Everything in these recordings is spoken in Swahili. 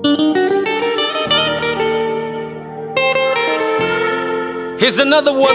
Here's another one.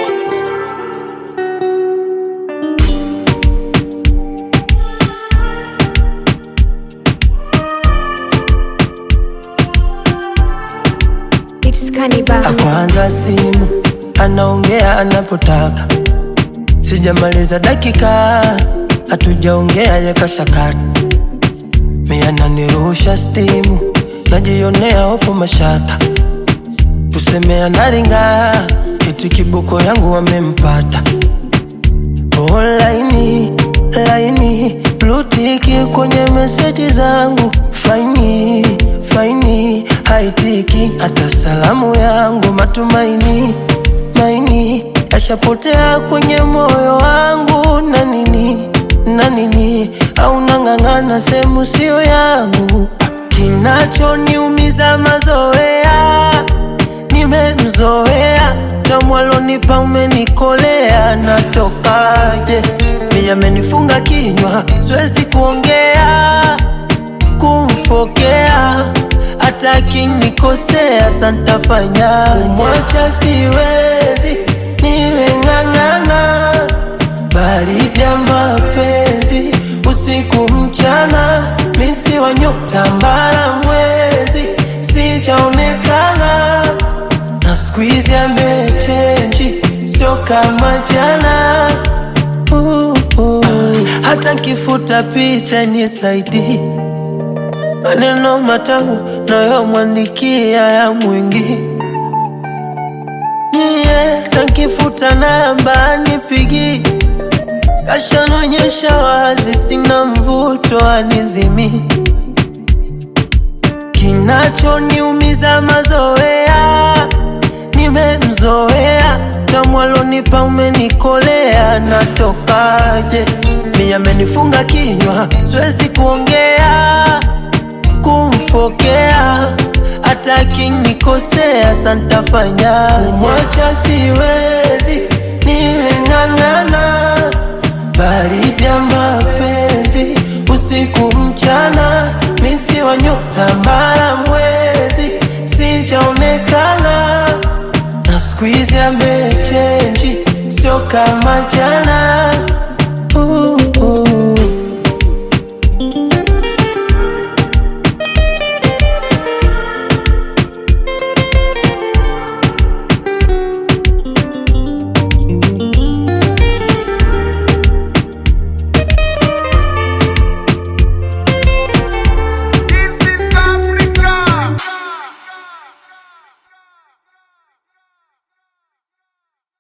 It's Cannibal. Kwanza simu anaongea anapotaka, sijamaliza dakika, hatujaongea yakashakata, mia nanirusha stimu, najionea hofu mashaka, kusemea naringa, eti kiboko yangu wamempata Oh, laini laini blutiki kwenye meseji zangu faini faini haitiki hata salamu yangu matumaini maini yashapotea kwenye moyo wangu na nini na nini au nang'ang'ana sehemu sio yangu kinachoniumiza mazoea nimemzoea tamwalonipa umenikolea natokaje mi amenifunga kinywa siwezi kuongea kumfokea hata akinikosea santafanya kumwacha siwezi nimeng'ang'ana baridi ya mapenzi usiku mchana misi wa nyota mbara mwezi sijaonekana na squeeze amechenji sio kama jana uh, uh. hata kifuta picha ni saidi maneno matamu nayomwandikia ya mwingi niye takifuta namba nipigi kashanonyesha wazi sina mvuto anizimi kinachoniumiza mazoea nimemzoea tamwalonipa umenikolea natokaje mi amenifunga kinywa siwezi kuongea kumfokea hata akinikosea santafanya kumwacha siwezi nimeng'ang'ana baridi ya mapenzi usiku mchana misi wa nyota mbara mwezi sijaonekana na squeeze amechenji sio kama jana